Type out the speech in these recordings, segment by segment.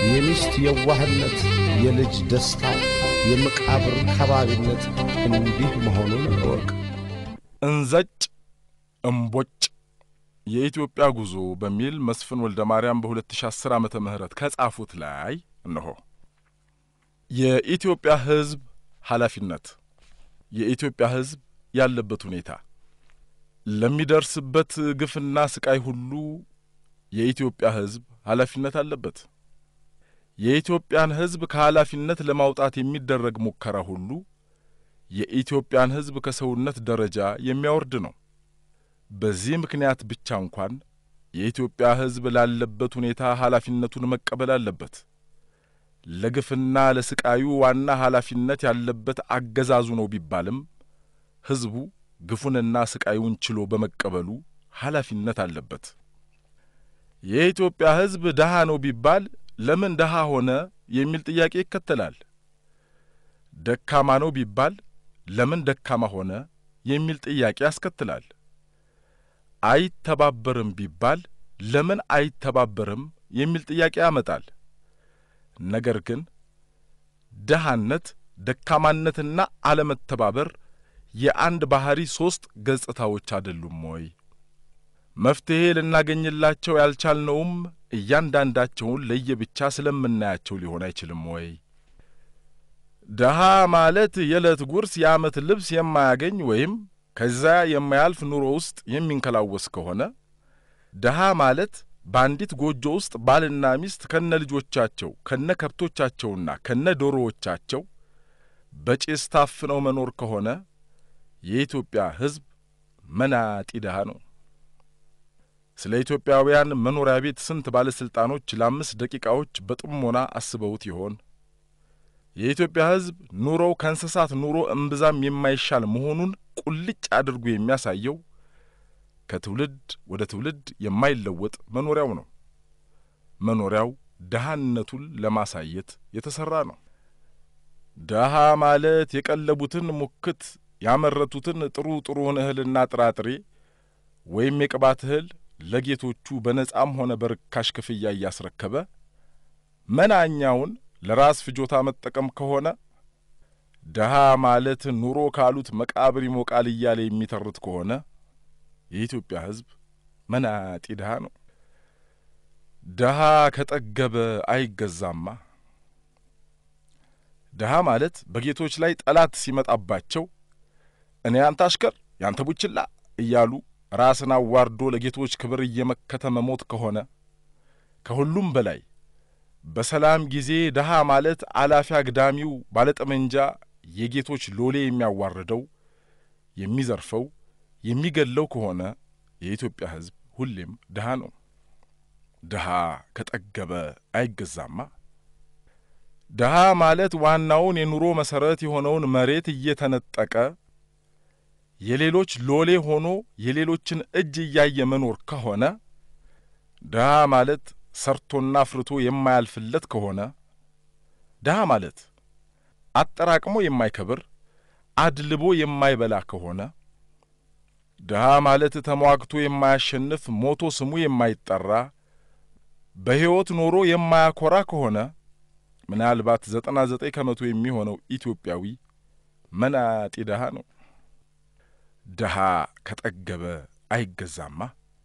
የሚስት የዋህነት፣ የልጅ ደስታ፣ የመቃብር ከባቢነት እንዲህ መሆኑን እወቅ። እንዘጭ እምቦጭ የኢትዮጵያ ጉዞ በሚል መስፍን ወልደ ማርያም በ2010 ዓመተ ምህረት ከጻፉት ላይ እነሆ። የኢትዮጵያ ሕዝብ ኃላፊነት፣ የኢትዮጵያ ሕዝብ ያለበት ሁኔታ፣ ለሚደርስበት ግፍና ስቃይ ሁሉ የኢትዮጵያ ሕዝብ ኃላፊነት አለበት። የኢትዮጵያን ሕዝብ ከኃላፊነት ለማውጣት የሚደረግ ሙከራ ሁሉ የኢትዮጵያን ሕዝብ ከሰውነት ደረጃ የሚያወርድ ነው። በዚህ ምክንያት ብቻ እንኳን የኢትዮጵያ ሕዝብ ላለበት ሁኔታ ኃላፊነቱን መቀበል አለበት። ለግፍና ለስቃዩ ዋና ኃላፊነት ያለበት አገዛዙ ነው ቢባልም ሕዝቡ ግፉንና ስቃዩን ችሎ በመቀበሉ ኃላፊነት አለበት። የኢትዮጵያ ሕዝብ ደሃ ነው ቢባል ለምን ደሃ ሆነ የሚል ጥያቄ ይከተላል። ደካማ ነው ቢባል ለምን ደካማ ሆነ የሚል ጥያቄ ያስከትላል። አይተባበርም ቢባል ለምን አይተባበርም የሚል ጥያቄ ያመጣል። ነገር ግን ደሃነት፣ ደካማነትና አለመተባበር የአንድ ባህሪ ሦስት ገጽታዎች አይደሉም ወይ? መፍትሔ ልናገኝላቸው ያልቻልነውም እያንዳንዳቸውን ለየብቻ ስለምናያቸው ሊሆን አይችልም ወይ? ደሃ ማለት የዕለት ጉርስ የዓመት ልብስ የማያገኝ ወይም ከዚያ የማያልፍ ኑሮ ውስጥ የሚንከላወስ ከሆነ ደሃ ማለት በአንዲት ጎጆ ውስጥ ባልና ሚስት ከነ ልጆቻቸው ከነ ከብቶቻቸውና ከነ ዶሮዎቻቸው በጭስ ታፍነው መኖር ከሆነ የኢትዮጵያ ሕዝብ መናጢ ደሃ ነው። ስለ ኢትዮጵያውያን መኖሪያ ቤት ስንት ባለሥልጣኖች ለአምስት ደቂቃዎች በጥሞና አስበውት ይሆን? የኢትዮጵያ ሕዝብ ኑሮው ከእንስሳት ኑሮ እምብዛም የማይሻል መሆኑን ቁልጭ አድርጎ የሚያሳየው ከትውልድ ወደ ትውልድ የማይለወጥ መኖሪያው ነው። መኖሪያው ድሃነቱን ለማሳየት የተሠራ ነው። ድሃ ማለት የቀለቡትን ሙክት ያመረቱትን ጥሩ ጥሩውን እህልና ጥራጥሬ ወይም የቅባት እህል ለጌቶቹ በነጻም ሆነ በርካሽ ክፍያ እያስረከበ መናኛውን ለራስ ፍጆታ መጠቀም ከሆነ ድሃ ማለት ኑሮ ካሉት መቃብር ይሞቃል እያለ የሚተርት ከሆነ የኢትዮጵያ ሕዝብ መናጢ ድሃ ነው። ድሃ ከጠገበ አይገዛማ። ድሃ ማለት በጌቶች ላይ ጠላት ሲመጣባቸው እኔ ያንተ አሽከር ያንተ ቡችላ እያሉ ራስን አዋርዶ ለጌቶች ክብር እየመከተ መሞት ከሆነ ከሁሉም በላይ በሰላም ጊዜ ድሃ ማለት አላፊ አግዳሚው ባለጠመንጃ የጌቶች ሎሌ የሚያዋርደው የሚዘርፈው የሚገለው ከሆነ የኢትዮጵያ ሕዝብ ሁሌም ድሃ ነው። ድሃ ከጠገበ አይገዛማ። ድሃ ማለት ዋናውን የኑሮ መሠረት የሆነውን መሬት እየተነጠቀ የሌሎች ሎሌ ሆኖ የሌሎችን እጅ እያየ መኖር ከሆነ ድሃ ማለት ሰርቶና አፍርቶ የማያልፍለት ከሆነ ድሃ ማለት አጠራቅሞ የማይከብር አድልቦ የማይበላ ከሆነ ድሃ ማለት ተሟግቶ የማያሸንፍ ሞቶ ስሙ የማይጠራ በሕይወት ኖሮ የማያኮራ ከሆነ ምናልባት ዘጠና ዘጠኝ ከመቶ የሚሆነው ኢትዮጵያዊ መናጢ ድሃ ነው። ድሃ ከጠገበ አይገዛማ።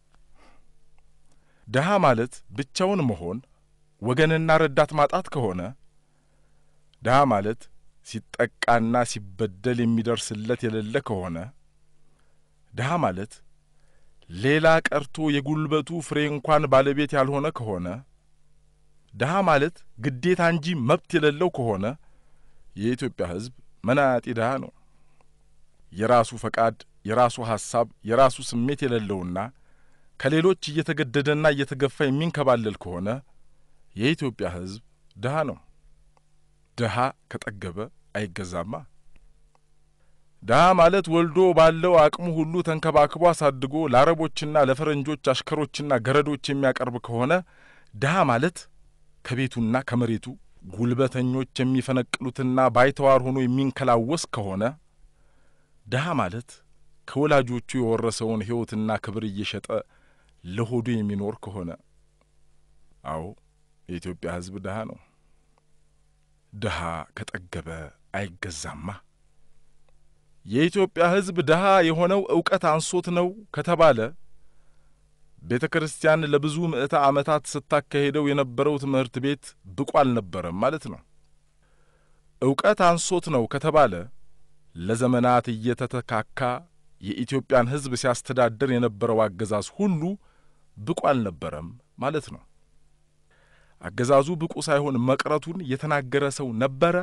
ድሃ ማለት ብቻውን መሆን ወገንና ረዳት ማጣት ከሆነ ድሃ ማለት ሲጠቃና ሲበደል የሚደርስለት የሌለ ከሆነ ድሃ ማለት ሌላ ቀርቶ የጉልበቱ ፍሬ እንኳን ባለቤት ያልሆነ ከሆነ ድሃ ማለት ግዴታ እንጂ መብት የሌለው ከሆነ የኢትዮጵያ ሕዝብ መናጢ ድሃ ነው። የራሱ ፈቃድ፣ የራሱ ሐሳብ፣ የራሱ ስሜት የሌለውና ከሌሎች እየተገደደና እየተገፋ የሚንከባለል ከሆነ የኢትዮጵያ ሕዝብ ድሃ ነው። ድሃ ከጠገበ አይገዛማ። ድሃ ማለት ወልዶ ባለው አቅሙ ሁሉ ተንከባክቦ አሳድጎ ለአረቦችና ለፈረንጆች አሽከሮችና ገረዶች የሚያቀርብ ከሆነ ድሃ ማለት ከቤቱና ከመሬቱ ጉልበተኞች የሚፈነቅሉትና ባይተዋር ሆኖ የሚንከላወስ ከሆነ ድሃ ማለት ከወላጆቹ የወረሰውን ሕይወትና ክብር እየሸጠ ለሆዱ የሚኖር ከሆነ አዎ የኢትዮጵያ ሕዝብ ድሀ ነው። ድሀ ከጠገበ አይገዛማ። የኢትዮጵያ ሕዝብ ድሀ የሆነው እውቀት አንሶት ነው ከተባለ ቤተ ክርስቲያን ለብዙ ምዕተ ዓመታት ስታካሄደው የነበረው ትምህርት ቤት ብቁ አልነበረም ማለት ነው። እውቀት አንሶት ነው ከተባለ ለዘመናት እየተተካካ የኢትዮጵያን ሕዝብ ሲያስተዳድር የነበረው አገዛዝ ሁሉ ብቁ አልነበረም ማለት ነው። አገዛዙ ብቁ ሳይሆን መቅረቱን የተናገረ ሰው ነበረ?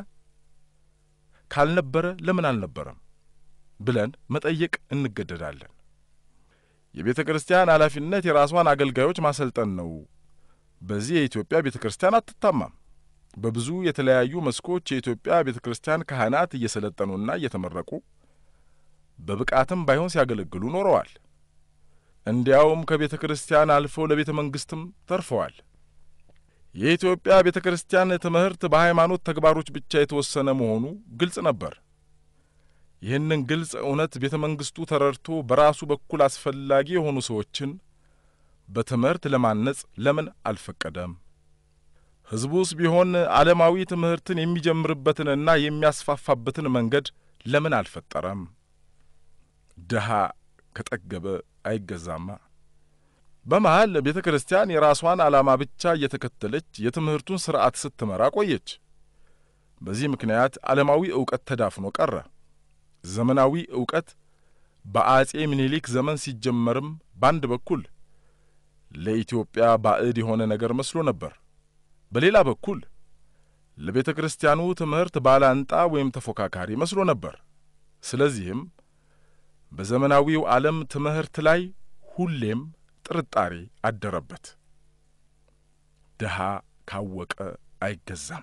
ካልነበረ ለምን አልነበረም ብለን መጠየቅ እንገደዳለን። የቤተ ክርስቲያን ኃላፊነት የራሷን አገልጋዮች ማሰልጠን ነው። በዚህ የኢትዮጵያ ቤተ ክርስቲያን አትታማም። በብዙ የተለያዩ መስኮች የኢትዮጵያ ቤተ ክርስቲያን ካህናት እየሰለጠኑና እየተመረቁ በብቃትም ባይሆን ሲያገለግሉ ኖረዋል። እንዲያውም ከቤተ ክርስቲያን አልፈው ለቤተ መንግሥትም ተርፈዋል። የኢትዮጵያ ቤተ ክርስቲያን ትምህርት በሃይማኖት ተግባሮች ብቻ የተወሰነ መሆኑ ግልጽ ነበር። ይህንን ግልጽ እውነት ቤተ መንግሥቱ ተረድቶ በራሱ በኩል አስፈላጊ የሆኑ ሰዎችን በትምህርት ለማነጽ ለምን አልፈቀደም? ሕዝቡስ ቢሆን ዓለማዊ ትምህርትን የሚጀምርበትንና የሚያስፋፋበትን መንገድ ለምን አልፈጠረም? ድሀ ከጠገበ አይገዛማ። በመሃል ቤተ ክርስቲያን የራሷን ዓላማ ብቻ እየተከተለች የትምህርቱን ሥርዓት ስትመራ ቆየች። በዚህ ምክንያት ዓለማዊ ዕውቀት ተዳፍኖ ቀረ። ዘመናዊ ዕውቀት በአጼ ምኒልክ ዘመን ሲጀመርም በአንድ በኩል ለኢትዮጵያ ባዕድ የሆነ ነገር መስሎ ነበር። በሌላ በኩል ለቤተ ክርስቲያኑ ትምህርት ባላንጣ ወይም ተፎካካሪ መስሎ ነበር። ስለዚህም በዘመናዊው ዓለም ትምህርት ላይ ሁሌም ጥርጣሬ አደረበት። ድሀ ካወቀ አይገዛም።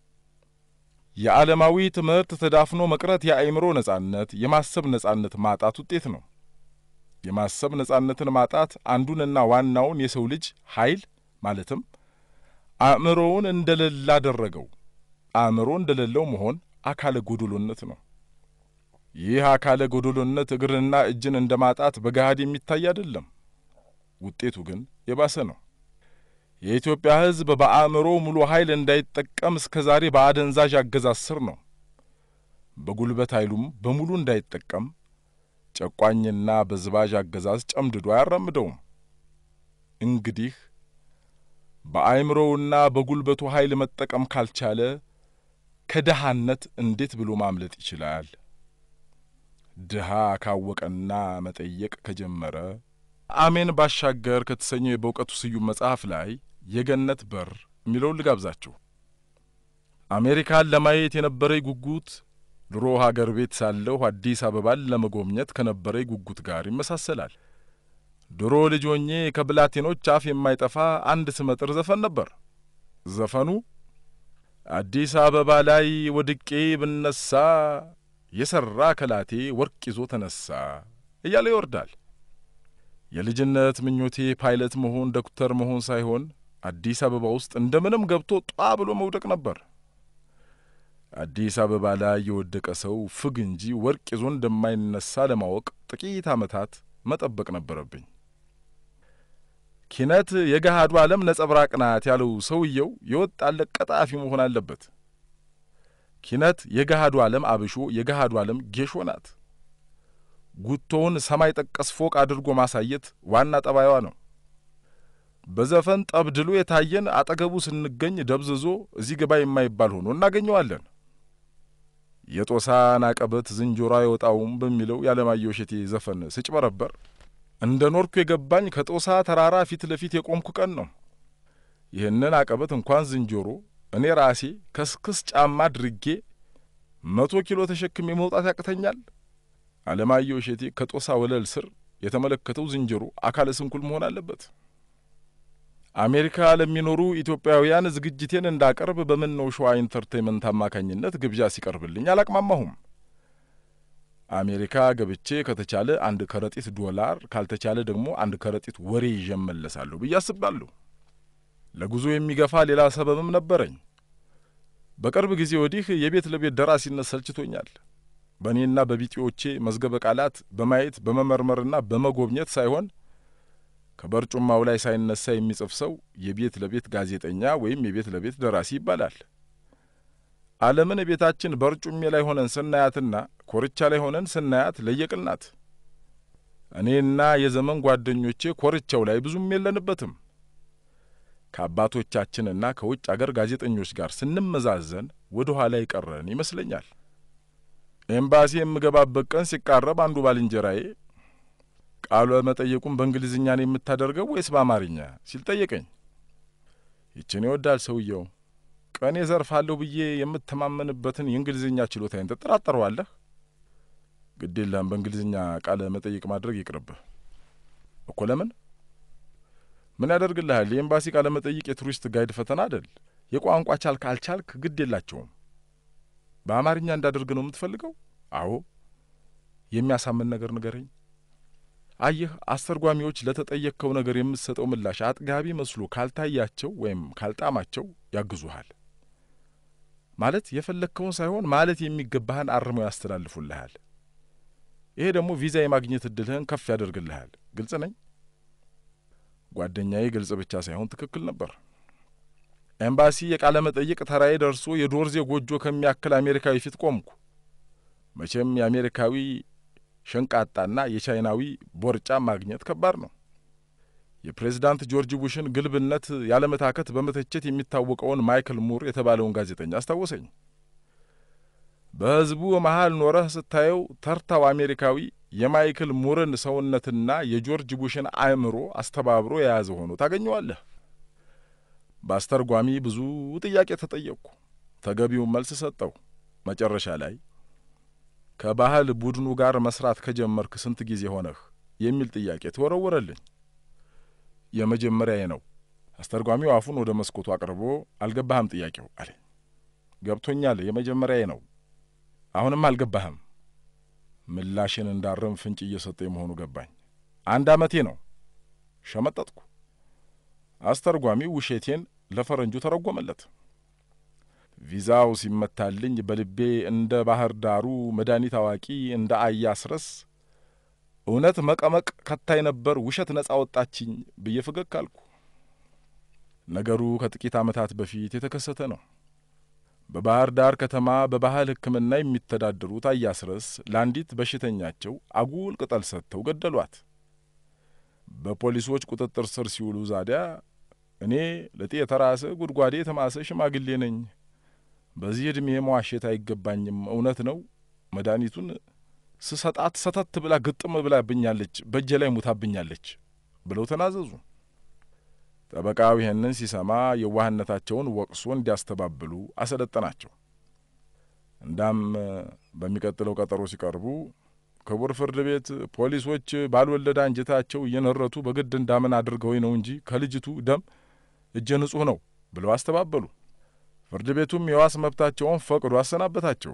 የዓለማዊ ትምህርት ተዳፍኖ መቅረት የአእምሮ ነጻነት፣ የማሰብ ነጻነት ማጣት ውጤት ነው። የማሰብ ነጻነትን ማጣት አንዱንና ዋናውን የሰው ልጅ ኃይል ማለትም አእምሮውን እንደሌለ አደረገው። አእምሮ እንደሌለው መሆን አካለ ጎዶሎነት ነው። ይህ አካለ ጎዶሎነት እግርንና እጅን እንደ ማጣት በገሃድ የሚታይ አይደለም። ውጤቱ ግን የባሰ ነው። የኢትዮጵያ ሕዝብ በአእምሮ ሙሉ ኃይል እንዳይጠቀም እስከ ዛሬ በአደንዛዥ አገዛዝ ስር ነው። በጉልበት ኃይሉም በሙሉ እንዳይጠቀም ጨቋኝና በዝባዥ አገዛዝ ጨምድዶ አያራምደውም። እንግዲህ በአእምሮውና በጉልበቱ ኃይል መጠቀም ካልቻለ ከድሃነት እንዴት ብሎ ማምለጥ ይችላል? ድሃ ካወቀና መጠየቅ ከጀመረ አሜን ባሻገር ከተሰኘው የበእውቀቱ ስዩም መጽሐፍ ላይ የገነት በር የሚለውን ልጋብዛችሁ። አሜሪካን ለማየት የነበረኝ ጉጉት ድሮ ሀገር ቤት ሳለሁ አዲስ አበባን ለመጎብኘት ከነበረኝ ጉጉት ጋር ይመሳሰላል። ድሮ ልጅ ሆኜ ከብላቴኖች አፍ የማይጠፋ አንድ ስመጥር ዘፈን ነበር። ዘፈኑ አዲስ አበባ ላይ ወድቄ ብነሳ የሠራ ከላቴ ወርቅ ይዞ ተነሳ እያለ ይወርዳል። የልጅነት ምኞቴ ፓይለት መሆን ዶክተር መሆን ሳይሆን አዲስ አበባ ውስጥ እንደምንም ገብቶ ጧ ብሎ መውደቅ ነበር። አዲስ አበባ ላይ የወደቀ ሰው ፍግ እንጂ ወርቅ ይዞ እንደማይነሳ ለማወቅ ጥቂት ዓመታት መጠበቅ ነበረብኝ። ኪነት የገሃዱ ዓለም ነጸብራቅ ናት ያለው ሰውየው የወጣለት ቀጣፊ መሆን አለበት። ኪነት የገሃዱ ዓለም አብሾ፣ የገሃዱ ዓለም ጌሾ ናት። ጉቶውን ሰማይ ጠቀስ ፎቅ አድርጎ ማሳየት ዋና ጠባይዋ ነው። በዘፈን ጠብድሎ የታየን አጠገቡ ስንገኝ ደብዝዞ እዚህ ግባ የማይባል ሆኖ እናገኘዋለን። የጦሳን አቀበት ዝንጀሮ አይወጣውም በሚለው የዓለማየሁ እሸቴ ዘፈን ስጭበረበር እንደ ኖርኩ የገባኝ ከጦሳ ተራራ ፊት ለፊት የቆምኩ ቀን ነው። ይህንን አቀበት እንኳን ዝንጀሮ እኔ ራሴ ከስክስ ጫማ አድርጌ መቶ ኪሎ ተሸክሜ መውጣት ያቅተኛል። ዓለማየሁ እሸቴ ከጦሳ ወለል ስር የተመለከተው ዝንጀሮ አካለ ስንኩል መሆን አለበት። አሜሪካ ለሚኖሩ ኢትዮጵያውያን ዝግጅቴን እንዳቀርብ በምን ነው ሸዋ ኢንተርቴንመንት አማካኝነት ግብዣ ሲቀርብልኝ አላቅማማሁም። አሜሪካ ገብቼ ከተቻለ አንድ ከረጢት ዶላር ካልተቻለ ደግሞ አንድ ከረጢት ወሬ ይዤ እመለሳለሁ ብዬ አስባለሁ። ለጉዞ የሚገፋ ሌላ ሰበብም ነበረኝ። በቅርብ ጊዜ ወዲህ የቤት ለቤት ደራሲነት ሰልችቶኛል። በእኔና በቢጤዎቼ መዝገበ ቃላት በማየት በመመርመርና በመጎብኘት ሳይሆን ከበርጩማው ላይ ሳይነሳ የሚጽፍ ሰው የቤት ለቤት ጋዜጠኛ ወይም የቤት ለቤት ደራሲ ይባላል። ዓለምን ቤታችን በርጩሜ ላይ ሆነን ስናያትና ኮርቻ ላይ ሆነን ስናያት ለየቅል ናት። እኔና የዘመን ጓደኞቼ ኮርቻው ላይ ብዙም የለንበትም። ከአባቶቻችንና ከውጭ አገር ጋዜጠኞች ጋር ስንመዛዘን ወደ ኋላ የቀረን ይመስለኛል። ኤምባሲ የምገባበት ቀን ሲቃረብ አንዱ ባልንጀራዬ ቃለ መጠየቁን በእንግሊዝኛ ነው የምታደርገው ወይስ በአማርኛ ሲል ጠየቀኝ። ይችን ይወዳል ሰውየው። ቀኔ ዘርፋለሁ ብዬ የምተማመንበትን የእንግሊዝኛ ችሎታዬን ትጠራጠረዋለህ? ግድ የለህም፣ በእንግሊዝኛ ቃለ መጠይቅ ማድረግ ይቅርብህ እኮ። ለምን? ምን ያደርግልሃል? የኤምባሲ ቃለ መጠይቅ የቱሪስት ጋይድ ፈተና አደል? የቋንቋ ቻልክ አልቻልክ ግድ የላቸውም። በአማርኛ እንዳደርግ ነው የምትፈልገው? አዎ። የሚያሳምን ነገር ንገረኝ። አየህ፣ አስተርጓሚዎች ለተጠየቅከው ነገር የምትሰጠው ምላሽ አጥጋቢ መስሎ ካልታያቸው ወይም ካልጣማቸው ያግዙሃል። ማለት የፈለግከውን ሳይሆን ማለት የሚገባህን አርመው ያስተላልፉልሃል። ይሄ ደግሞ ቪዛ የማግኘት እድልህን ከፍ ያደርግልሃል። ግልጽ ነኝ? ጓደኛዬ ግልጽ ብቻ ሳይሆን ትክክል ነበር። ኤምባሲ የቃለ መጠይቅ ተራዬ ደርሶ የዶርዜ ጎጆ ከሚያክል አሜሪካዊ ፊት ቆምኩ። መቼም የአሜሪካዊ ሸንቃጣና የቻይናዊ ቦርጫ ማግኘት ከባድ ነው። የፕሬዝዳንት ጆርጅ ቡሽን ግልብነት ያለመታከት በመተቸት የሚታወቀውን ማይክል ሙር የተባለውን ጋዜጠኛ አስታወሰኝ። በሕዝቡ መሃል ኖረህ ስታየው ተርታው አሜሪካዊ የማይክል ሙርን ሰውነትና የጆርጅ ቡሽን አእምሮ አስተባብሮ የያዘ ሆኖ ታገኘዋለህ። በአስተርጓሚ ብዙ ጥያቄ ተጠየቅኩ። ተገቢውን መልስ ሰጠው። መጨረሻ ላይ ከባህል ቡድኑ ጋር መስራት ከጀመርክ ስንት ጊዜ ሆነህ የሚል ጥያቄ ተወረወረልኝ። የመጀመሪያዬ ነው። አስተርጓሚው አፉን ወደ መስኮቱ አቅርቦ አልገባህም ጥያቄው አለኝ። ገብቶኛል፣ የመጀመሪያዬ ነው። አሁንም አልገባህም። ምላሽን እንዳርም ፍንጭ እየሰጠኝ መሆኑ ገባኝ። አንድ ዓመቴ ነው። ሸመጠጥኩ። አስተርጓሚው ውሸቴን ለፈረንጁ ተረጎመለት። ቪዛው ሲመታልኝ በልቤ እንደ ባህር ዳሩ መድኃኒት አዋቂ እንደ አያስረስ እውነት መቀመቅ ከታይ ነበር ውሸት ነጻ ወጣችኝ ብዬ ፈገግ አልኩ። ነገሩ ከጥቂት ዓመታት በፊት የተከሰተ ነው። በባህር ዳር ከተማ በባህል ሕክምና የሚተዳደሩት አያስረስ ለአንዲት በሽተኛቸው አጉል ቅጠል ሰጥተው ገደሏት። በፖሊሶች ቁጥጥር ስር ሲውሉ ዛዲያ እኔ ለጤ የተራሰ ጉድጓዴ የተማሰ ሽማግሌ ነኝ፣ በዚህ ዕድሜ መዋሸት አይገባኝም፣ እውነት ነው መድኃኒቱን ስሰጣት ሰተት ብላ ግጥም ብላብኛለች፣ በእጄ ላይ ሙታብኛለች ብለው ተናዘዙ። ጠበቃው ይህንን ሲሰማ የዋህነታቸውን ወቅሶ እንዲያስተባብሉ አሰለጠናቸው። እንዳም በሚቀጥለው ቀጠሮ ሲቀርቡ ክቡር ፍርድ ቤት ፖሊሶች ባልወለደ አንጀታቸው እየነረቱ በግድ እንዳምን አድርገው ነው እንጂ ከልጅቱ ደም እጀ ንጹሕ ነው ብለው አስተባበሉ። ፍርድ ቤቱም የዋስ መብታቸውን ፈቅዶ አሰናበታቸው።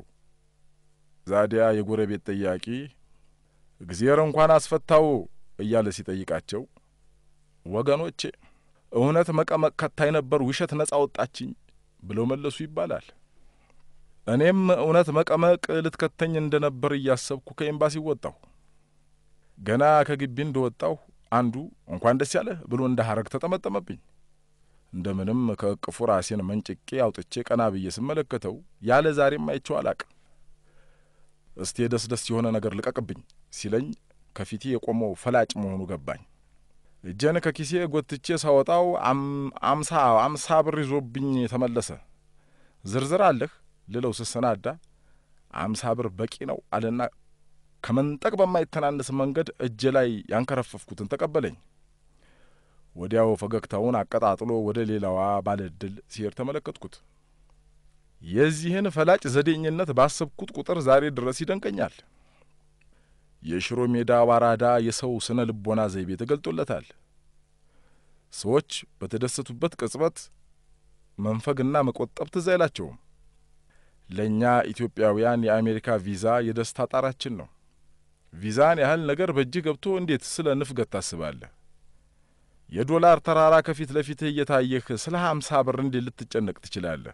ዛዲያ የጎረቤት ጠያቂ እግዜር እንኳን አስፈታው እያለ ሲጠይቃቸው ወገኖቼ እውነት መቀመቅ ከታይ ነበር ውሸት ነጻ ወጣችኝ ብለው መለሱ ይባላል። እኔም እውነት መቀመቅ ልትከተኝ እንደ ነበር እያሰብኩ ከኤምባሲ ወጣሁ። ገና ከግቢ እንደ ወጣሁ አንዱ እንኳን ደስ ያለህ ብሎ እንደ ሐረግ ተጠመጠመብኝ። እንደምንም ከእቅፉ ራሴን መንጭቄ አውጥቼ ቀና ብዬ ስመለከተው ያለ ዛሬም አይቼው አላቅም። እስቴ ደስ ደስ የሆነ ነገር ልቀቅብኝ ሲለኝ ከፊቴ የቆመው ፈላጭ መሆኑ ገባኝ። እጄን ከኪሴ ጎትቼ ሳወጣው አምሳ አምሳ ብር ይዞብኝ ተመለሰ። ዝርዝር አለህ ልለው ስሰናዳ አምሳ ብር በቂ ነው አለና ከመንጠቅ በማይተናነስ መንገድ እጄ ላይ ያንከረፈፍኩትን ተቀበለኝ። ወዲያው ፈገግታውን አቀጣጥሎ ወደ ሌላዋ ባለ ዕድል ሲሄድ ተመለከትኩት። የዚህን ፈላጭ ዘዴኝነት ባሰብኩት ቁጥር ዛሬ ድረስ ይደንቀኛል። የሽሮ ሜዳ ዋራዳ የሰው ስነ ልቦና ዘይቤ ተገልጦለታል። ሰዎች በተደሰቱበት ቅጽበት መንፈግና መቆጠብ ትዝ አይላቸውም። ለእኛ ኢትዮጵያውያን የአሜሪካ ቪዛ የደስታ ጣራችን ነው። ቪዛን ያህል ነገር በእጅህ ገብቶ እንዴት ስለ ንፍገት ታስባለህ? የዶላር ተራራ ከፊት ለፊትህ እየታየህ ስለ ሀምሳ ብር እንዴት ልትጨነቅ ትችላለህ?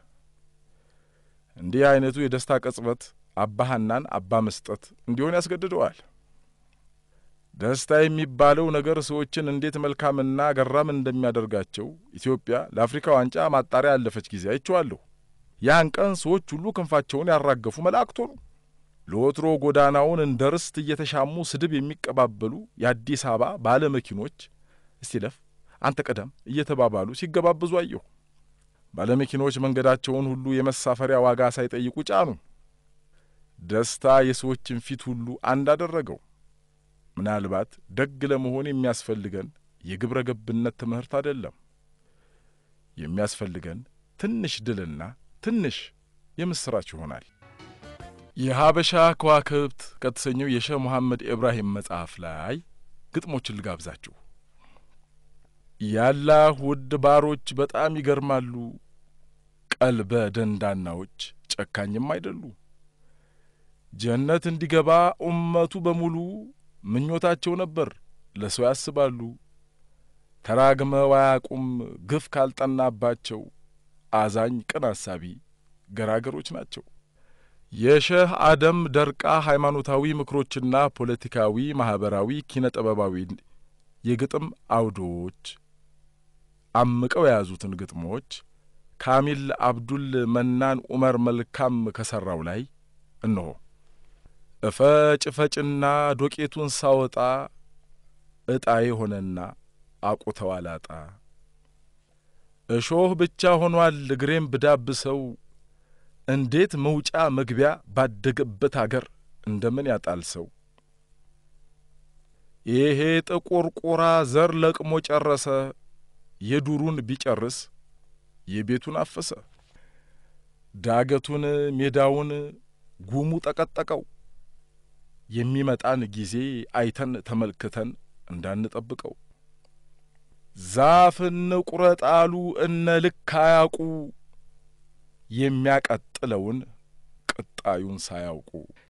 እንዲህ አይነቱ የደስታ ቅጽበት አባሃናን አባ መስጠት እንዲሆን ያስገድደዋል። ደስታ የሚባለው ነገር ሰዎችን እንዴት መልካምና ገራም እንደሚያደርጋቸው ኢትዮጵያ ለአፍሪካ ዋንጫ ማጣሪያ ያለፈች ጊዜ አይቼዋለሁ። ያን ቀን ሰዎች ሁሉ ክንፋቸውን ያራገፉ መላእክት ሆኑ። ለወትሮ ጎዳናውን እንደ ርስት እየተሻሙ ስድብ የሚቀባበሉ የአዲስ አበባ ባለ መኪኖች እስቲ ለፍ አንተ ቀደም እየተባባሉ ሲገባበዙ አየሁ። ባለመኪኖች መንገዳቸውን ሁሉ የመሳፈሪያ ዋጋ ሳይጠይቁ ጫኑ። ደስታ የሰዎችን ፊት ሁሉ አንድ አደረገው። ምናልባት ደግ ለመሆን የሚያስፈልገን የግብረ ገብነት ትምህርት አይደለም። የሚያስፈልገን ትንሽ ድልና ትንሽ የምስራች ይሆናል። የሀበሻ ከዋክብት ከተሰኘው የሼህ መሐመድ ኢብራሂም መጽሐፍ ላይ ግጥሞችን ልጋብዛችሁ። ያላህ ውድ ባሮች በጣም ይገርማሉ፣ ቀልበ ደንዳናዎች ጨካኝም አይደሉ። ጀነት እንዲገባ ኡመቱ በሙሉ ምኞታቸው ነበር፣ ለሰው ያስባሉ። ተራግመው አያቁም ግፍ ካልጠናባቸው፣ አዛኝ ቅን አሳቢ ገራገሮች ናቸው። የሼህ አደም ደርቃ ሃይማኖታዊ ምክሮችና ፖለቲካዊ፣ ማኅበራዊ፣ ኪነ ጥበባዊ የግጥም አውዶች አምቀው የያዙትን ግጥሞች ካሚል አብዱል መናን ኡመር መልካም ከሠራው ላይ እነሆ። እፈጭ ፈጭና ዶቄቱን ሳወጣ ዕጣዬ ሆነና አቁተው አላጣ እሾህ ብቻ ሆኗል እግሬም ብዳብሰው እንዴት መውጫ መግቢያ ባደገበት አገር እንደምን ያጣል ሰው። ይሄ ጥቁር ቁራ ዘር ለቅሞ ጨረሰ፣ የዱሩን ቢጨርስ የቤቱን አፈሰ። ዳገቱን ሜዳውን ጉሙ ጠቀጠቀው። የሚመጣን ጊዜ አይተን ተመልክተን እንዳንጠብቀው። ዛፍ እንቁረጥ አሉ እነ ልክ አያውቁ የሚያቀጥለውን ቅጣዩን ሳያውቁ